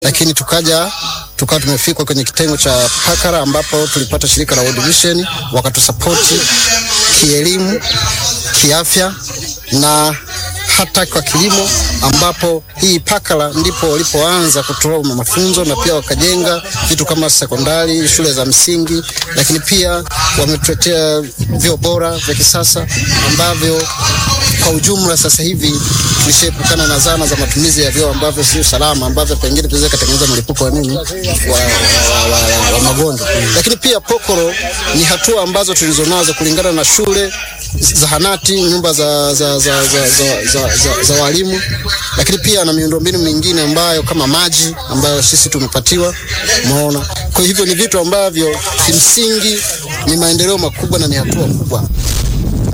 lakini tukaja tukawa tumefikwa kwenye kitengo cha Pakara ambapo tulipata shirika la World Vision wakatusapoti kielimu, kiafya na hata kwa kilimo, ambapo hii Pakara ndipo walipoanza kutoa mafunzo na pia wakajenga vitu kama sekondari, shule za msingi, lakini pia wametuletea vyoo bora vya kisasa ambavyo kwa ujumla sasa hivi tulishaepukana na zana za matumizi ya vyoo ambavyo sio salama, ambavyo pengine tunaweza kutengeneza mlipuko wa nini wa, wa, wa, wa, wa magonjwa. Lakini pia Pokoro ni hatua ambazo tulizonazo kulingana na shule, zahanati, nyumba za, za, za, za, za, za, za, za walimu, lakini pia na miundombinu mingine ambayo kama maji ambayo sisi tumepatiwa, umeona. Kwa hivyo ni vitu ambavyo kimsingi ni maendeleo makubwa na ni hatua kubwa.